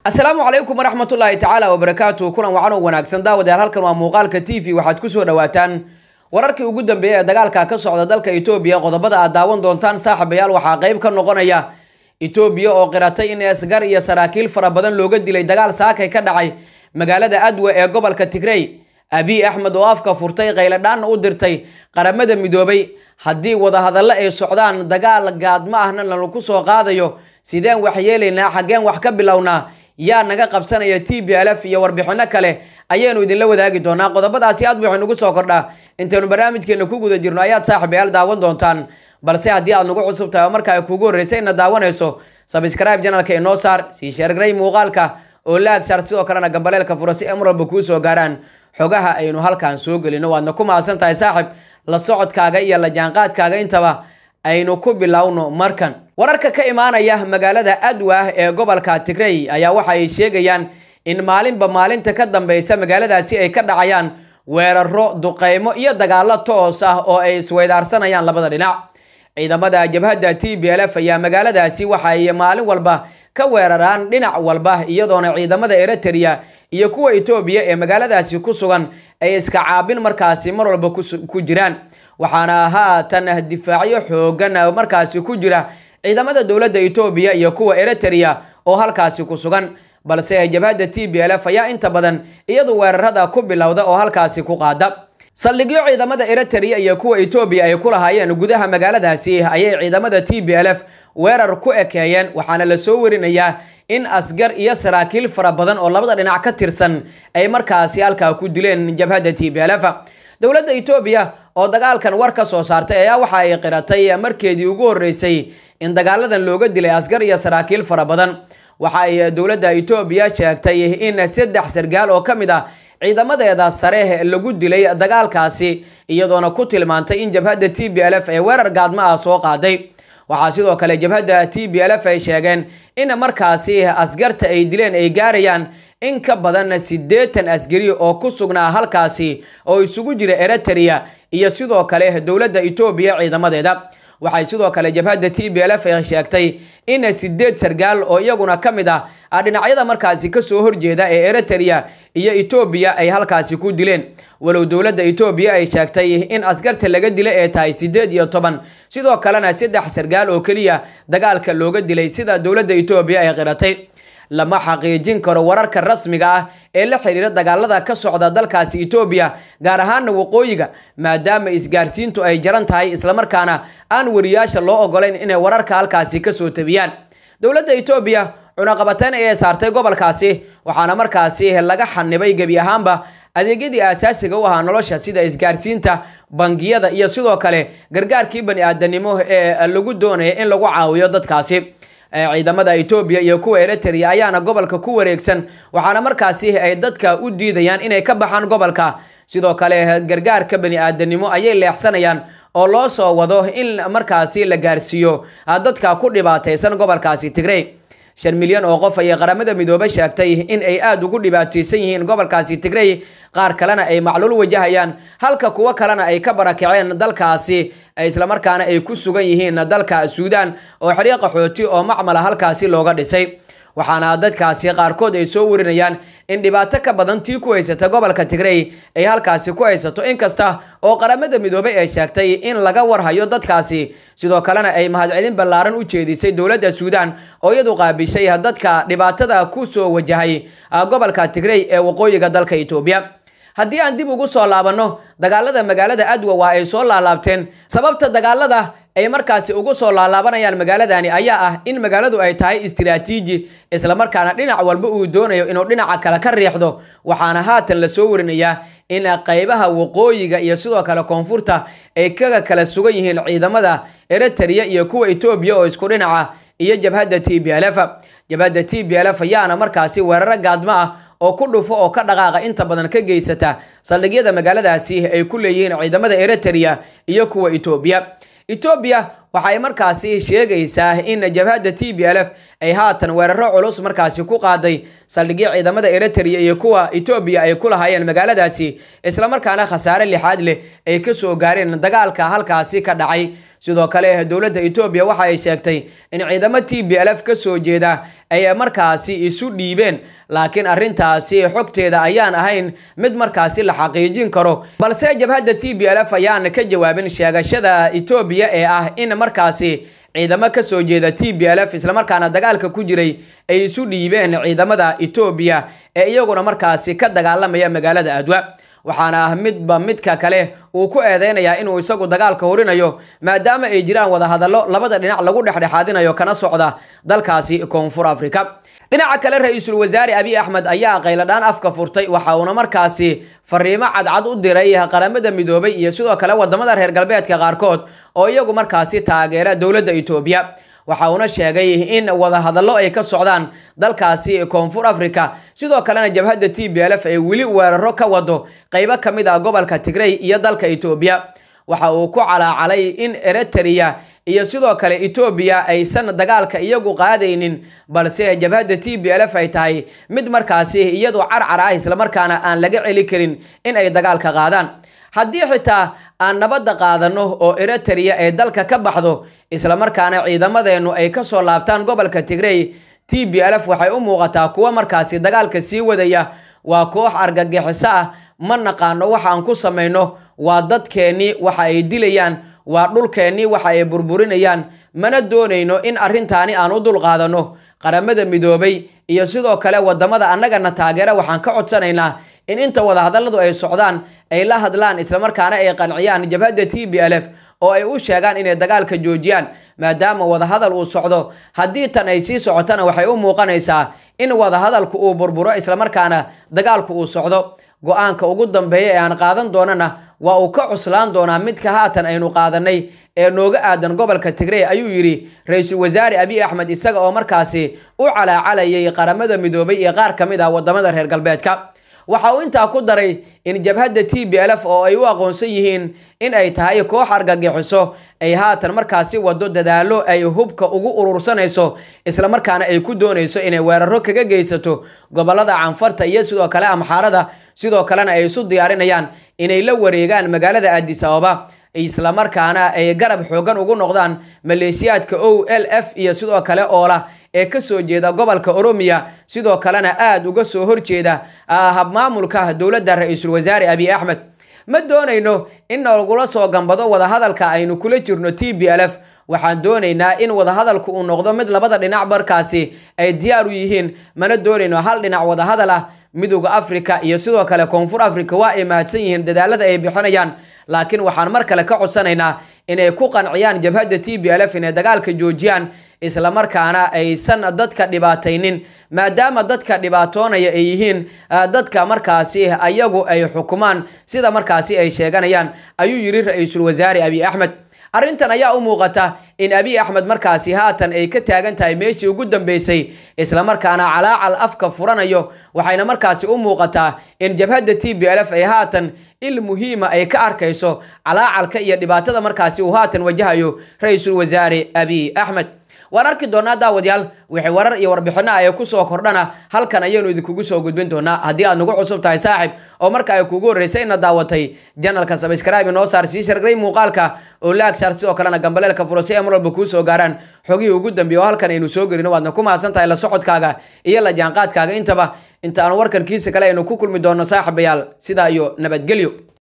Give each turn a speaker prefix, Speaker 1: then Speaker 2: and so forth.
Speaker 1: asalaamu calaykum waraxmatullaahi tacaala wabarakaatu kulan wacan oo wanaagsan daawadayaal halkan waa muuqaalka t v waxaad kusoo dhawaataan wararkii ugu dambeeyay ee dagaalka ka socda dalka etoobiya qodobada aad daawan doontaan saaxiibayaal waxaa qayb ka noqonaya etoobiya oo qiratay in esgar iyo saraakiil fara badan looga dilay dagaal saakay ka dhacay magaalada adwe ee gobolka tigrey abiy axmed oo afka furtay qayladhaanna u dirtay qaramada midoobay haddii wadahadallo ay socdaan dagaal gaadma ahna lalaku soo qaadayo sideen wax yeelaynaa xaggeen wax ka bilownaa yaa naga qabsanaya t b l f iyo warbixino kale ayaynu idinla wadaagi doonaa qodobadaasi aad waxay nagu soo kordhaa intaynu barnaamijkeena ku guda jirno ayaad saaxiibayaal daawan doontaan balse haddii aad nagu cusub tahay oo marka ay kugu horreysay ina daawanayso sabscribe janalka inoo saar sii sheergaray muuqaalka oo la agsaar sidoo kalena gambaleelka fura si emeralba kuu soo gaaraan xogaha aynu halkan soo gelino waadna ku mahadsan tahay saaxib la socodkaaga iyo la jaanqaadkaaga intaba aynu ku bilowno markan wararka ka imaanaya magaalada adwa ee gobolka tigrey ayaa waxa ay sheegayaan in maalinba maalinta ka dambeysa magaaladaasi ay ka dhacayaan weeraro duqeymo iyo dagaalo toos ah oo ay isweydaarsanayaan labada dhinac ciidamada jabhadda t b l f ayaa magaaladaasi waxa ay maalin walba ka weeraraan dhinac walba iyadoona ciidamada eritrea iyo kuwa etoobiya ee magaaladaasi ku sugan ay iska caabin markaasi mar walba ku jiraan waxaana haatan difaacyo xoogan markaasi ku jira ciidamada dowladda etoobiya iyo kuwa eritrea oo halkaasi ku sugan balse jabhadda t b l f ayaa inta badan iyadu weerarada ku bilowda oo halkaasi ku qaada saldhigyo ciidamada eritrea iyo kuwa etoobiya ay ku lahaayeen gudaha magaaladaasi ayay ciidamada t b l f weerar ku ekeeyeen waxaana lasoo warinayaa in asgar iyo saraakiil fara badan oo labada dhinac ka tirsan ay markaasi halkaa ku dileen jabhadda t b l f dowladda etoobiya oo dagaalkan war ka soo saartay ayaa waxa ay qiratay markeedii ugu horreysay in dagaaladan looga dilay asgar iyo saraakiil fara badan waxa ay dowladda etoobiya sheegtay in saddex sargaal oo ka mid ah ciidamadeeda sare lagu dilay dagaalkaasi iyadoona ku tilmaantay in jabhadda t b l f ee weerar gaadma ah soo qaaday waxaa sidoo kale jabhadda t b l f ay sheegeen in markaasi asgarta ay dileen ay gaarayaan in ka badan siddeetan askari oo ku sugnaa halkaasi oo isugu jira eritrea iyo sidoo kale dowladda etoobiya ciidamadeeda waxay sidoo kale jabhadda t b l f ay sheegtay in sideed sargaal oo iyaguna ka mid ah dhinacyada markaasi kasoo horjeeda ee eritrea iyo etoobiya ay halkaasi ku dileen walow dowladda etoobiya ay sheegtay in askarta laga dila ee tahay sideed iyo toban sidoo kalena saddex sargaal oo keliya dagaalka looga dilay sida dowladda etoobiya ay qiratay lama xaqiijin karo wararka rasmiga ah ee la xiriira dagaalada ka socda dalkaasi etoobiya gaar ahaana waqooyiga maadaama isgaarsiintu ay jaran tahay islamarkaana aan wariyaasha loo ogolayn inay wararka halkaasi kasoo tabiyaan dowladda etoobiya cunaqabateyn ayay saartay gobolkaasi waxaana markaasi laga xanibay gebi ahaanba adeegyadii aasaasiga u ahaa nolosha sida isgaarsiinta bangiyada iyo sidoo kale gargaarkii bani aadanimo ee lagu doonaya in lagu caawiyo dadkaasi ciidamada etoobiya iyo kuwa eritrea ayaana gobolka ku wareegsan waxaana markaasi ay dadka u diidayaan inay ka baxaan gobolka sidoo kale gargaarka bani aadanimo ayay leexsanayaan oo loo soo wado in markaasi la gaarsiiyo dadka ku dhibaataysan gobolkaasi tigrey shan milyan oo qof ayay qaramada midoobe sheegtay in ay aada ugu dhibaataysan yihiin gobolkaasi tigrey qaar kalena ay macluul wajahayaan halka kuwo kalena ay ka barakaceen dalkaasi islamarkaana ay ku sugan yihiin dalka suudaan oo xeryo qaxooti oo macmala halkaasi looga dhisay waxaana dadkaasi qaarkood ay soo warinayaan in dhibaato ka badan tii ku haysata gobolka tigrey ay halkaasi ku haysato inkasta oo qaramada midoobey ay sheegtay in laga warhayo dadkaasi sidoo kalena ay mahadcelin ballaaran u jeedisay dowladda suudaan oo iyadu qaabishay dadka dhibaatada ku soo wajahay gobolka tigrey ee waqooyiga dalka etoobiya haddii aan dib ugu soo laabanno dagaalada magaalada adwa waa ay soo laalaabteen sababta dagaalada ay markaasi ugu soo laalaabanayaan magaaladani ayaa ah in magaaladu ay tahay istiraatiiji islamarkaana dhinac walba uu doonayo inuu dhinaca kale ka riixdo waxaana haatan lasoo warinayaa in qaybaha waqooyiga iyo sidoo kale koonfurta ay kaga kala sugan yihiin ciidamada eritrea iyo kuwa etoobiya oo isku dhinaca iyo jabhadda t b l f jabhadda t b l f ayaana markaasi weeraro gaadmo ah oo ku dhufo oo ka dhaqaaqa inta badan ka geysata saldhigyada magaaladaasi ay ku leeyihiin ciidamada eritrea iyo kuwa etoobiya etoobiya waxay markaasi sheegaysaa in jabhadda t b l f ay haatan weeraro culus markaasi ku qaaday saldhigyo ciidamada eritrea iyo kuwa etoobiya ay ku lahaayeen magaaladaasi islamarkaana khasaare lixaad leh ay kasoo gaareen dagaalka halkaasi ka dhacay sidoo kale dowladda etoobiya waxa ay sheegtay in ciidamo t b l f ka soo jeeda ay markaasi isu dhiibeen laakiin arrintaasi xogteeda ayaan ahayn mid markaasi la xaqiijin karo balse jabhadda t b l f ayaan ka jawaabin sheegashada etoobiya ee ah in markaasi ciidamo ka soo jeeda t b l f islamarkaana dagaalka ku jiray ay isu dhiibeen ciidamada etoobiya ee iyaguna markaasi ka dagaalamaya magaalada adwa waxaana ah midba midka kale uu ku eedeynayaa inuu isagu dagaalka horinayo maadaama ay jiraan wadahadallo labada dhinac lagu dhexdhexaadinayo kana socda dalkaasi koonfur africa dhinaca kale ra-iisul wasaare abiy axmed ayaa qayladhaan afka furtay waxa uuna markaasi fariimo cadcad u diray qaramada midoobay iyo sidoo kale wadamada reer galbeedka qaarkood oo iyagu markaasi taageera dowladda etoobiya waxa uuna sheegay in wadahadallo ay ka socdaan dalkaasi koonfur africa sidoo kalena jabhadda t b l f ay weli weeraro ka wado qaybo ka mid ah gobolka tigrey iyo dalka etoobiya waxa uu ku calaacalay in eritrea iyo sidoo kale etoobiya aysan dagaalka iyagu qaadaynin balse jabhadda t b l f ay tahay mid markaasi iyadu carcar ah islamarkaana aan laga celi karin in ay dagaalka qaadaan haddii xitaa aan nabadda qaadano oo eritrea ay dalka ka baxdo islamarkaana ciidamadeennu ay kasoo laabtaan gobolka tigrey t b l f waxay u muuqataa kuwa markaasi dagaalka sii wadaya waa koox argagixiso ah ma naqaano waxaan ku samayno waa dadkeennii waxa ay dilayaan waa dhulkeennii waxa ay burburinayaan mana doonayno in arrintaani aan u dulqaadano qaramada midoobay iyo sidoo kale wadamada annagana taageera waxaan ka codsanaynaa in inta wadahadalladu ay socdaan ay la hadlaan islamarkaana ay qanciyaan jabhadda t b l f oo ay u sheegaan inay dagaalka joojiyaan maadaama wadahadal uu socdo haddii tan ay sii socotana waxay u muuqanaysaa in wadahadalku uu burburo islamarkaana dagaalku uu socdo go-aanka ugu dambeeya ee aan qaadan doonana waa uu ka cuslaan doonaa midka haatan aynu qaadanay ee nooga aadan gobolka tigrey ayuu yidhi ra-iisul wasaare abiy axmed isaga oo markaasi u calaacalayay qaramada midoobay iyo qaar ka mid ah wadamada reer galbeedka waxa uu intaa ku daray in jabhadda t b l f oo ay u aqoonsan yihiin in ay tahay koox argagixiso ay haatan markaasi wado dadaalo ay hubka ugu urursanayso islamarkaana ay ku doonayso inay weeraro kaga geysato gobolada canfarta iyo sidoo kale amxaarada sidoo kalena ay isu diyaarinayaan inay la wareegaan magaalada addis ababa islamarkaana ay garab xoogan ugu noqdaan maleeshiyaadka o l f iyo sidoo kale oola ee kasoo jeeda gobolka oromiya sidoo kalena aada uga soo horjeeda habmaamulka dowladda ra-iisul wasaare abiy axmed ma doonayno in nagula soo gambado wadahadalka aynu kula jirno t b l f waxaan doonaynaa in wadahadalku uu noqdo mid labada dhinac markaasi ay diyaar u yihiin mana doonayno hal dhinac wadahadal ah midooda africa iyo sidoo kale koonfur africa waa ay mahadsan yihiin dadaalada ay bixinayaan laakiin waxaan mar kale ka codsanaynaa inay ku qanciyaan jabhadda t b l f inay dagaalka joojiyaan islamarkaana aysan dadka dhibaataynin maadaama dadka dhibaatoonaya ay yihiin dadka markaasi ayagu ay xukumaan sida markaasi ay sheeganayaan ayuu yidhi ra-iisul wasaare abiy axmed arrintan ayaa u muuqata in abiy axmed markaasi haatan ay ka taagan tahay meeshii ugu dambeysay islamarkaana calaacal afka furanayo waxayna markaasi u muuqataa in jabhadda t b l f ay haatan il muhiima ay ka arkayso calaacalka iyo dhibaatada markaasi uu haatan wajahayo ra-iisul wasaare abiy axmed waan arki doonaa daawadayaal wixii warar iyo warbixino ay ku soo kordhana halkan ayaynu idinkugu soo gudbin doonaa haddii aad nagu cusub tahay saaxib oo marka ay kugu horreysay ina daawatay janalka sabscribe noo saar sii shargray muuqaalka oo laag saar sidoo kalena gambaleelka furo si ay mar walba kuu soo gaaraan xogihii ugu dambeeye oo halkan aynu soo gelino waadna ku mahadsan tahay la socodkaaga iyo la jaanqaadkaaga intaba inta aan warkan kiisa kale aynu ku kulmi doonno saaxibayaal sidaa iyo nabadgelyo